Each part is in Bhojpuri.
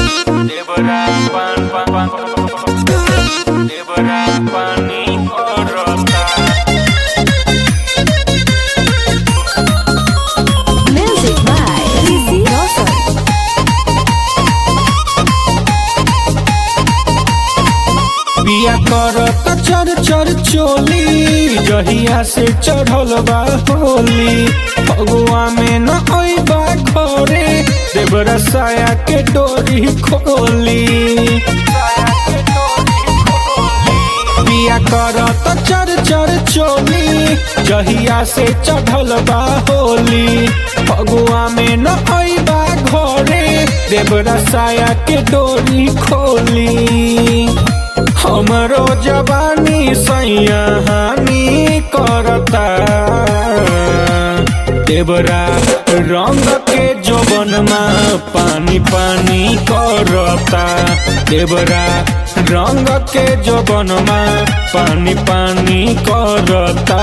देबरा पान पान पान देबरा पानी और रस्ता Music by Lizzy Rosa. बिया करत चर चर चोली जहिया से चढ़ल बा होली फगुआ में न अइबा घरे देवरा साया के डोरी खोली बिया करत चर चर चोली जहिया से चढ़ल बा होली फगुआ में न अइबा घरे देवरा साया के डोरी खोली हमरो जवानी सैया हानि करता देवरा रंग के जोबनमा पानी पानी करता देवरा रंग के जोबनमा पानी पानी करता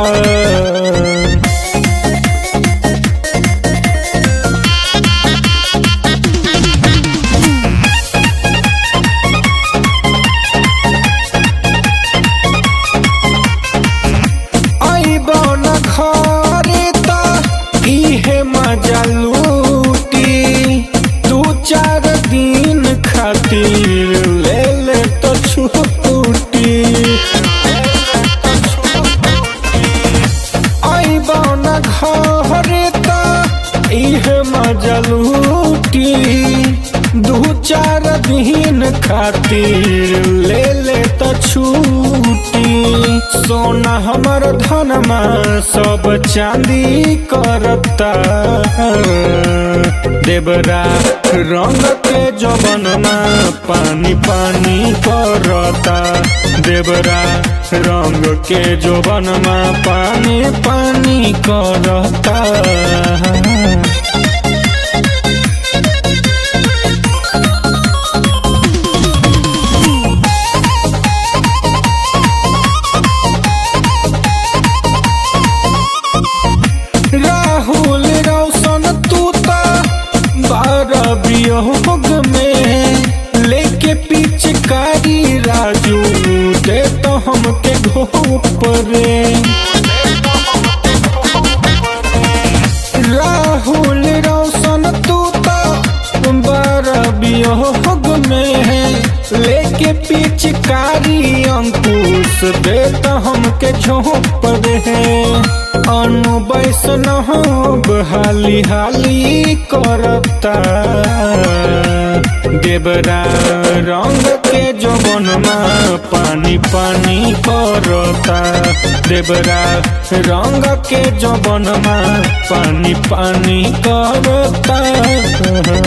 आइबो न घरे त इहे मजा लूटी दू चार दिन खातिर ले ले तो छुट्टी आइबो न घरे त इहे मजा लूटी दू चार दिन खातिर ले ले तो छूटी सोना हमर धनमा सब चांदी करता देवरा रंग के जबनमा पानी पानी करता देवरा रंग के जबनमा पानी पानी करता राहुल रोशन तू ता बारह वियोग में लेके पिचकारी राजू दे तो हमके घोप रे राहुल रोशन तू ता बारह वियोग में लेके पिचकारी अंकुश दे तो हमके झोंप रे अनु वैष्णव हाली हाली करता देवरा रंग के जबनमा पानी पानी करता देवरा रंग के जबनमा पानी पानी करता